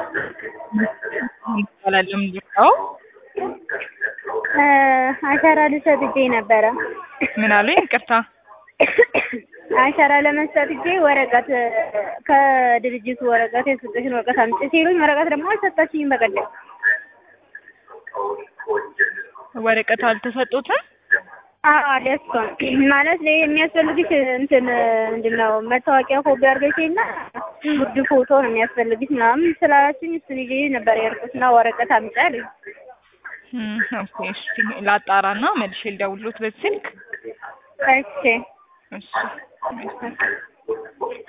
ይባላል ምንድነው? አሻራ ልሰጥ ሄጄ ነበረ። ምን አሉኝ? ይቅርታ አሻራ ለመስጠት ሄጄ ወረቀት ከድርጅቱ ወረቀት የሰጠሽን ወረቀት አምጪ ሲሉኝ ወረቀት ደግሞ አልሰጣችኝም። በቀደም ወረቀት አልተሰጡትም። አዎ አልያዝኩም ማለት ላይ የሚያስፈልግሽ እንትን ምንድን ነው መታወቂያ ኮፒ አድርገሽ እና ጉርድ ፎቶ ነው የሚያስፈልግሽ ምናምን ስላላችኝ እሱን ይዤ ነበር የሄድኩት እና ወረቀት አምጪ አለኝ። እም፣ ኦኬ እሺ፣ ላጣራና መልሼ ልደውልሎት በዚህ ስልክ። እሺ እሺ